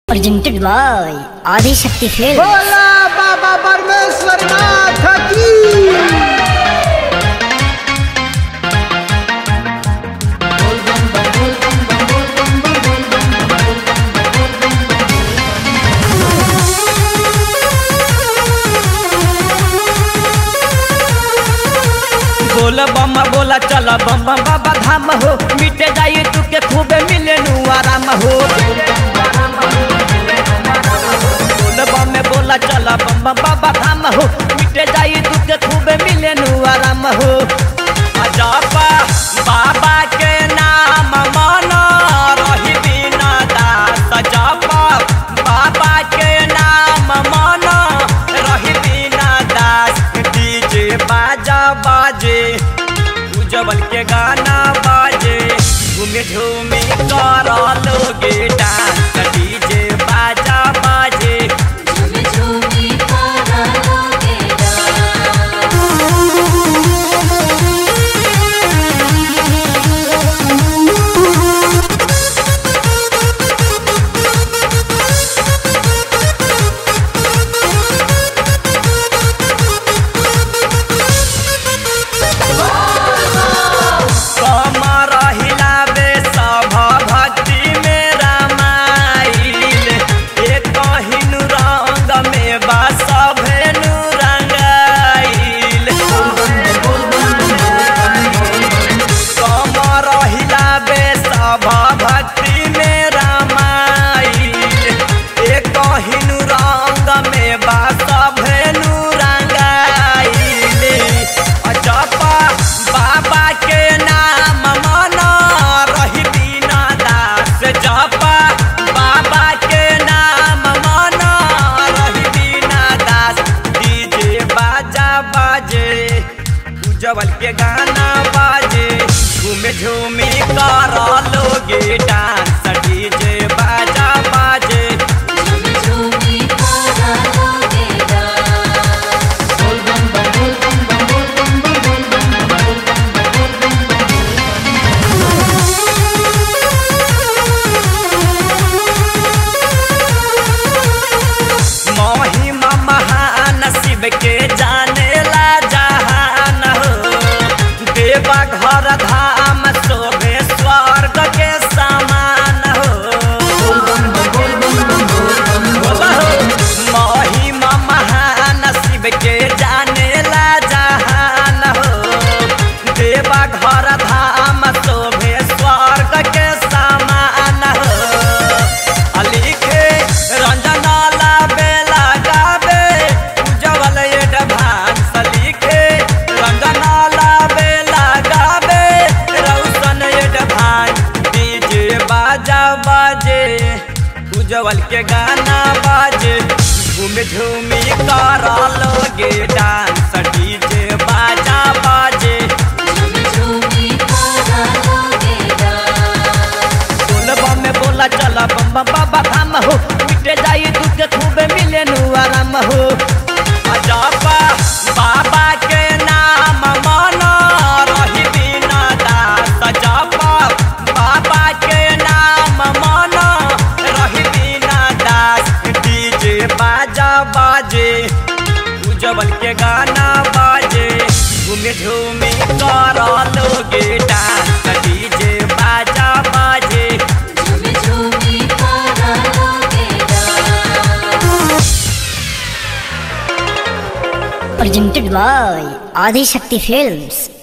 presented by Adi Shakti Films. बोला बाबा परमेश्वर नाथ की बोल बम बोला चल बम बम बाबा धाम हो मिटे जाई तू के खूबे मिले नु आराम हो बोल बम में बोला चल बम बम बाबा धाम हो मिटे जाई तू के खूबे मिले नु आराम हो अजपा बाबा के नाम मन रही बिना दास जपा बाबा के नाम मन रही बिना दास डीजे बाजा बाजे उजबल के गाना बाजे घूमे झूमे कर लोगे डांस डीजे बाजा बाजे झूमी झूमी करा लोगे डांस कमर हिलावे सभ भक्ति में रामाइल एक हिनु रंग में बा सभेनु रंगाइल कमर हिलावे सभ भक्ति में रामाइल एक हिनु रंग में बा सभेनु रंगाइल अजपा बाबा के नाम मन रही बिना दास जपा बाबा के नाम मन रही बिना दास डीजे बाजा बाजे उजवल के गाना बाजे झूमे झूमे कर लोगे डांस डीजे बाजा बाजे झूमी झूमी करा लोगे डांस महिमा महान शिव के जाने ला जहान हो देवा घर धाम शोभे स्वर्ग के समान हो बोला हो। महिमा महान शिव के जाने ला जहान हो देवा घर धाम शोभे स्वर्ग के समान हो लिखे रंजना लाबे लगाबे उजवल एडवांस लिखे रंजना लाबे लगाबे रौशन एडवांस डीजे बाजा बाजे उजवल के गाना बाजे झूम झूमी कर लोगे डांस डीजे बाजा बाजे झूमी झूमी करा लोगे डांस बोल बम में बोला चला बम बम बाबा धाम हो मिटे जाई दुख खूबे मिले नु आराम हो अजपा बाबा के नाम मन रही बिना दास जपा बाबा के नाम मन रही बिना दास डीजे बाजा बाजे उजबल के गाना बाजे घूमे झूमे कर लोगे डांस डीजे बाजा बाजे झूमी झूमी करा लोगे dance Presented by Adi Shakti Films.